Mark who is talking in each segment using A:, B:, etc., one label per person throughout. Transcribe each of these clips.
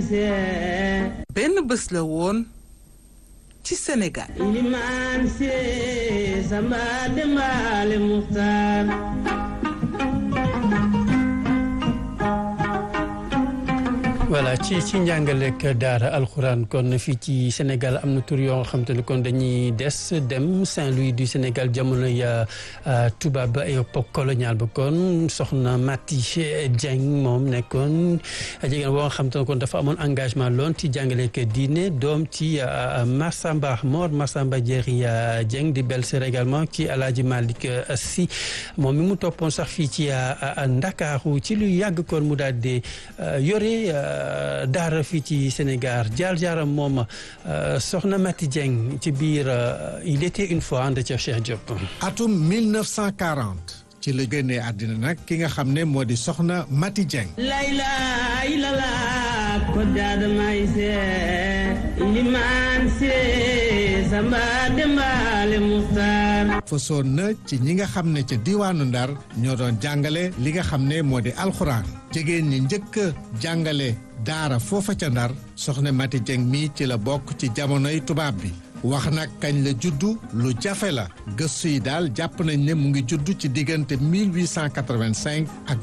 A: benn bés la woon ci Sénégal
B: ilimaan see samba dembaale muxtaar
C: voilà ci ci njàngaleek daara alxuraan kon fii ci Sénégal am na tur yoo nga xam te ne kon dañuy des dem Saint-Louis du Sénégal jamono ya tubaab ba époque coloniale ba kon soxna Mati Dieng moom nekkoon jigéen boo nga xam te ne kon dafa amoon engagement loon ci jàngaleek diine doom ci Massamba Mor Massamba Diéry Dieng di belle-sœur également ci Alaaji Malick Sy moom mi mu toppoon sax fii ci Ndakaaru ci lu yàgg kon mu daal di yore daara fii ci Sénégal jaar jaaram moom soxna Mati Dieng ci biir il était une fois ànd ca Cheikh Diop.
D: atum 1940 ci la génnee àddina nag ki nga xam ne moo di soxna Mati Dieng.
B: layla ilala ko daada may see ilimaan see samba dembaale muxtaar
D: fasoon na ci ñi nga xam ne ca diwaanu Ndar ñoo doon jàngale li nga xam ne moo di alxuraan jigéen ñi njëkk a jàngale daara foofa ca Ndar soxna Mati Dieng mii ci la bokk ci jamonoy tubaab bi wax nag kañ la juddu lu jafe la gëstu yi daal jàpp nañ ne mu ngi juddu ci diggante 1885 ak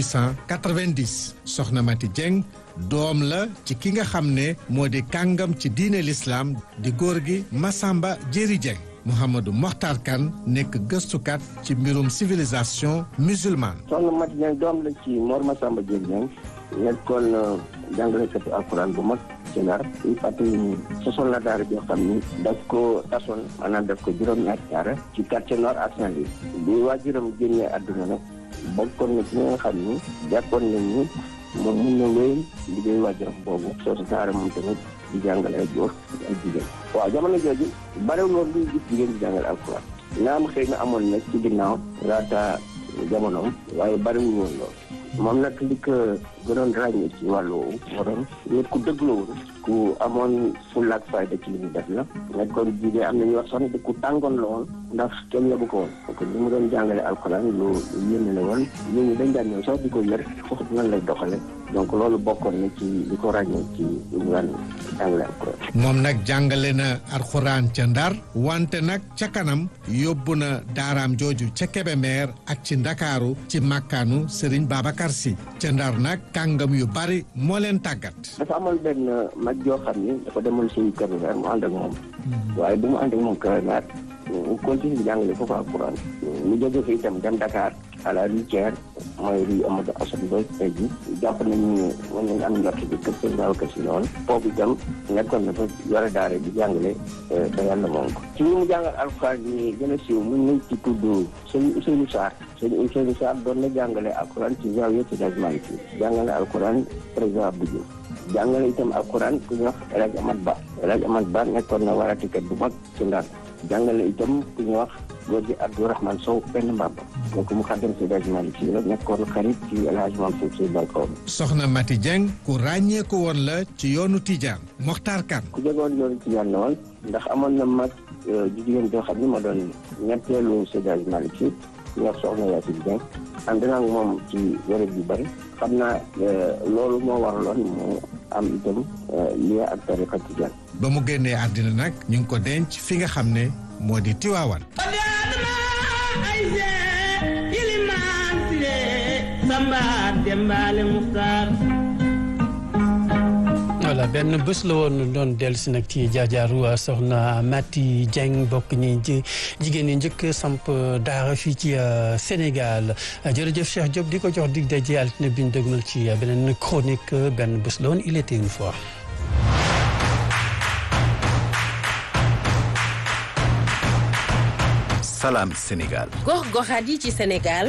D: 1890 soxna Mati Dieng doom la ci ki nga xam ne moo di kàngam ci diine lislaam di góor gi Massamba Diéry Dieng Mouhamadou Mokhtar Kane nekk gëstukat ci mbirum civilisation musulmane.
E: soxna Mati Dieng doom la ci Mor Massamba Diéry Dieng nekkoon jàngalekatu alxuraan bu mag ci Ndar i fàttali ni sosoon na daara joo xam ni daf ko tasoon maanaam daf ko juróom-ñaari daara ci quartier nord ak Saint-Louis bi waajuram génnee àdduna nag bokkoon na ci ñi nga xam ni jàppoon nañ ni moom mun na wéy liggéey waajuram boobu soosu daara moom tamit di jàngale ay góor ak jigéen waaw jamono jooju barewul woon luy gis jigéen di jàngale alxuraan naam xëy na amoon na ci ginnaaw laata jamonoom waaye bariwul woon lool moom nag li ko gënoon ràññee ci wàllu woowu moo doon nit ku dëgg la woon ku amoon fulla ak fayda ci li mu def la nekkoon jigéen am na ñu wax sax ne ku tàngoon la woon ndax kenn yabu ko woon parce que li mu doon jàngale alxuraan lu yéeme la woon nit ñi dañ daan ñëw sax di ko yër foofu nan lay doxale donc loolu bokkoon na ci li ko ràññee ci li mu daan jàngale alxuraan
D: moom nag jàngale na alxuraan ca Ndar wante nag ca kanam yóbbu na daaraam jooju ca Kébémer ak ci Ndakaaru ci màkkaanu Serigne Babacar Sy ca Ndar nag kàngam yu bari moo leen tàggat.
E: dafa amoon benn mag joo xam ni dafa demoon si Kébémer mu ànd ak moom waaye bu mu ànd ak moom Kébémer mu continue di jàngale foofu alxuraan mu jóge fi itam dem Dakar à la routière mooy rue Amadou Assane Ndoye tey jii jàpp nañu ne mën nañu am njort bi kër seen Babacar Sy noonu foofu itam nekkoon na fa yore daara di jàngale ba yàlla moom ko ci ñi mu jàngal alxuraan yi gën a siiw mën nañ ci tudd sëñ Ousseynou Sarr sëñ Ousseynou Sarr doon na jàngale alxuraan ci Zawiya Seydi Hadji Malick Sy jàngale alxuraan président Abdou Diouf jàngale itam alxuraan ku ñuy wax El Hadj Amad Ba El Hadj Amad Ba nekkoon na waratikat bu mag ci Ndar jàngale itam ku ñuy wax góor gi Abdourahmane Sow benn mbàbb donc mu xaddam si Hadji Malick Sy la nekkoon xarit ci El Hadj Mansour Sy Bankaw
D: soxna Mati Dieng ku ràññeeku woon la ci yoonu Tijaan Mokhtar Kane
E: ku jegoon yoonu Tijaan la woon ndax amoon na mag jigéen joo xam ne ma doon ñetteelu Seydi Hadji Malick Sy ñu wax soxna Yacine Dieng ànd naa ak moom ci wéréb yu bëri xam naa loolu moo waraloon mu am itam lien ak tariqa Tijaan
D: ba mu génnee àddina nag ñu ngi ko denc fi nga xam ne moo di Tiwaawan
C: voilà benn bés la woon doon dellu si nag ci jaajaaru soxna Mati Dieng bokk ñi jigéen ñi njëkk samp daara fii ci Sénégal jërëjëf Cheikh Diop di ko jox dig daje altine bi ñu dëgmal ci beneen chronique benn bés la woon il était une fois.
F: Salam Sénégal.
G: gox-goxaat yi ci Sénégal.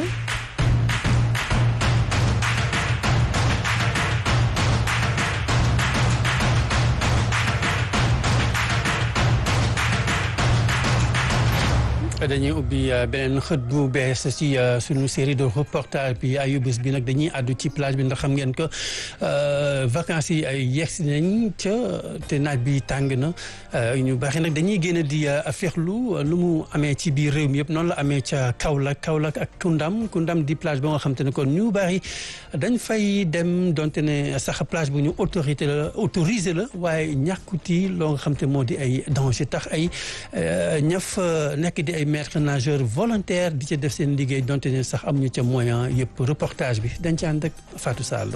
C: dañuy ubbi beneen xët bu bees ci suñu série de reportage bi ayubés bi nag dañuy àddu ci plage bi ndax xam ngeen ko vacances yi ay yegsi nañ ca te naaj bi tàng na ñu baaxee nag dañuy génn di féexlu lu mu amee ci biir réew mi yëpp noonu la amee ca Kaolack Kaolack ak Koundam Koundam di plage ba nga xam te ne kon ñu bari dañ fay dem donte ne sax plage bu ñu autorité la autorisé la waaye ñàkkuti loo nga xam te moo di ay danger tax ay ñaf nekk di ay maître nageur volontaire di ca def seen liggéey donte ne sax amuñu ca moyen yëpp reportage bi dañ ci ànd ak Fatou Sall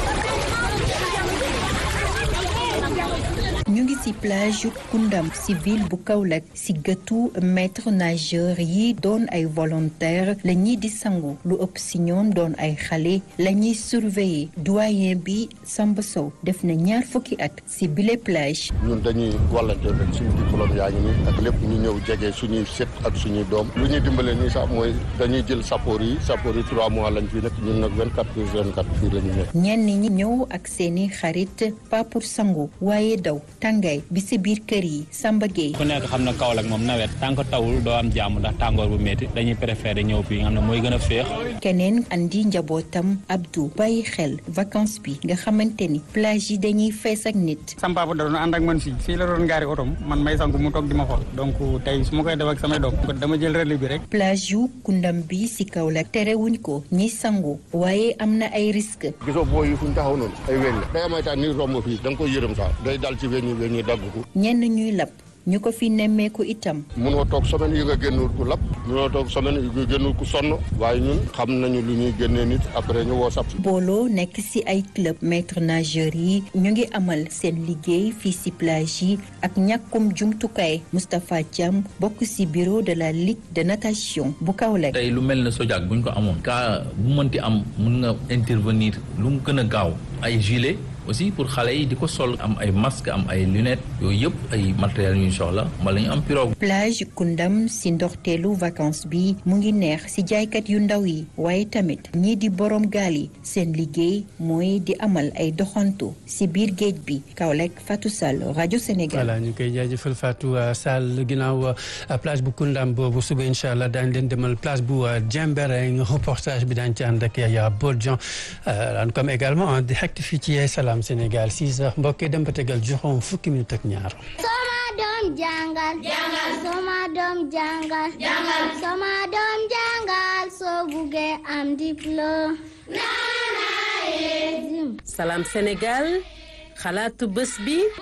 F: ñu ngi ci plage Koundam ci ville bu Kaolack ci gëtu maître nageur yi doon ay volontaire la ñuy di sangu lu ëpp ci ñoom doon ay xale la ñuy surveiller doyen bi Samba Sow def na ñaar fukki at ci bile plage.
H: ñun dañuy volontaire rek suñu diplôme yaa ngi nii ak lépp ñu ñëw jege suñuy set ak suñuy doom lu ñuy dimbale nii sax mooy dañuy jël sappoor yi sappoor yi trois mois lañ fi nekk ñun nag vingt quatre heures vingt quatre fii la ñu nekk.
F: ñenn ñi ñëw ak seeni xarit pas pour sangu waaye daw. tàngaay bi si biir kër yi Samba Gueye
I: ku nekk xam na Kaolack moom nawet tant que tawul doo am jàmm ndax tàngoor bu métti dañuy préféré ñëw fii nga xam ne mooy gën a féex
F: keneen andi njabootam Abdou bàyyi xel vacances bi nga xamante ni plage yi dañuy fees ak nit
J: sama papa da doon ànd ak man fii fii la doon gaari otom man may sangu mu toog di ma xool donc tey su ma koy def ak samay doom dama jël relais bi rek
F: plage yu Koundam bi si Kaolack terewuñ ko ñi sangu waaye am na ay risque
H: gisoo boo yi fuñ taxaw noonu ay weñ la day amay taan ni romb fii da nga koy yërëm sax day dal ci weñ yi weñ yi dagg ko
F: ñenn ñuy lab ñu ko fi nemmeeku itam
H: munoo toog semaine yi nga génnul ku lab munoo toog semaine yi nga génnul ku sonn waaye ñun xam nañu lu ñuy génnee nit après ñu woo sab
F: booloo nekk ci ay club maître nageur yi ñu ngi amal seen liggéey fii ci plage yi ak ñàkkum jumtukaay Moustapha Thiam bokk ci bureau de la ligue de natation bu Kaolack
K: tey lu mel ne Sodiac bu ñu ko amoon cas bu mënti am mun nga intervenir lu mu gën a gaaw ay gilet aussi pour xale yi di ko sol am ay masque am ay lunettes yooyu yëpp ay matériels yu ñu soxla wala ñu am pirogue.
F: plage Koundam ci ndoxteelu vacances bi mu ngi neex ci jaaykat yu ndaw yi waaye tamit ñii di borom gaal yi seen liggéey mooy di amal ay doxantu ci biir géej bi Kaolack Fatou Sall rajo Sénégal.
C: voilà ñu koy jaajëfal Fatou Sall ginnaaw plage bu Koundam boobu suba incha allah daañu leen demal plage bu Diembéring reportage bi daañu ci ànd ak Yaya Bodjan daan comme également en direct fii ci Salam Sénégal 6 heures mbokk yi dem ba tegal juróom fukki minute ak ñaar.
L: Sama doom jàngal. jàngal. Sama doom jàngal. jàngal. Sama doom jàngal soo buggee am diplôme.
G: Salam Sénégal xalaatu bés bi.